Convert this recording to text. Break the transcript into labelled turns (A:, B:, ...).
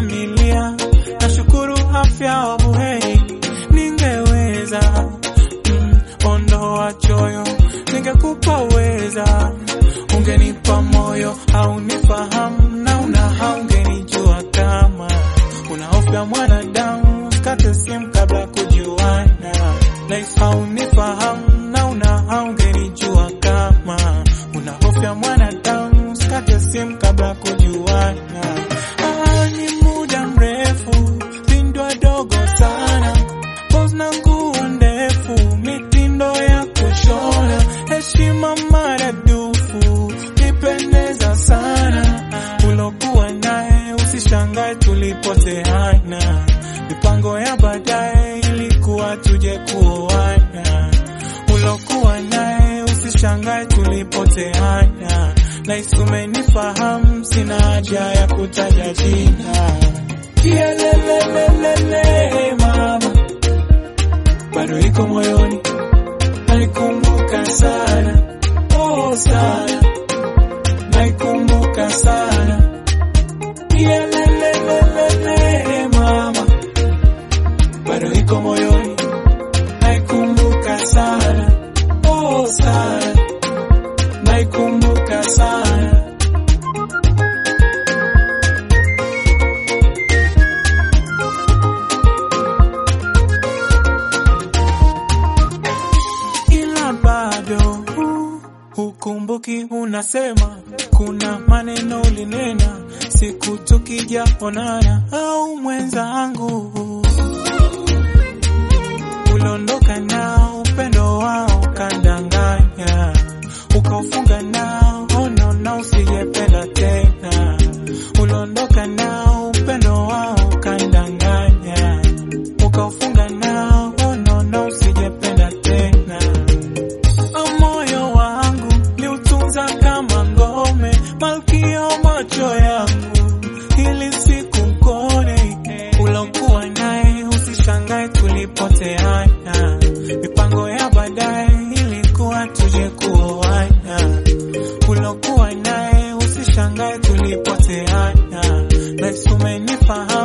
A: familia. Nashukuru afya wa buheri, ningeweza mm, ondoa choyo, ningekupa uweza, ungenipa moyo au nifahamu na una haungenijua kama una hofu ya mwanadamu, kate simu kabla kujuana, life haunifahamu na una haungenijua kama una hofu ya mwanadamu, kate simu kabla kujuana. Ah, ni muda mrefu, pindwa dogo sana, pose na nguo ndefu, mitindo ya kushona, heshima maradufu, nipendeza sana, ulokuwa naye usishangae tulipoteana, mipango ya baadaye ilikuwa tuje kuoana, ulokuwa naye usishangae tulipoteana, nahisi umenifahamu, sina haja ya kutaja jina. Kielelelelele mama, bado iko moyoni, naikumbuka sana, oh sana, naikumbuka sana. Kielelelelele mama, bado iko moyoni, naikumbuka sana, oh sana, naikumbuka sana. ila bado uh, hukumbuki unasema kuna maneno ulinena siku tukijaonana au mwenzangu uliondoka nao upendo wao kandanganya ukaufunga nao ono na usijependa tena uliondoka nao upendo wao kandanganya ukaufunga nao ono na usijependa tena moyo wangu liutunza kama ngome, malkia macho yangu, ili siku mkone ulokuwa naye, usishangae tulipoteana, mipango ya baadaye ilikuwa tuje kuoana, ulokuwa naye, usishangae tulipoteana, nahisi umenifahamu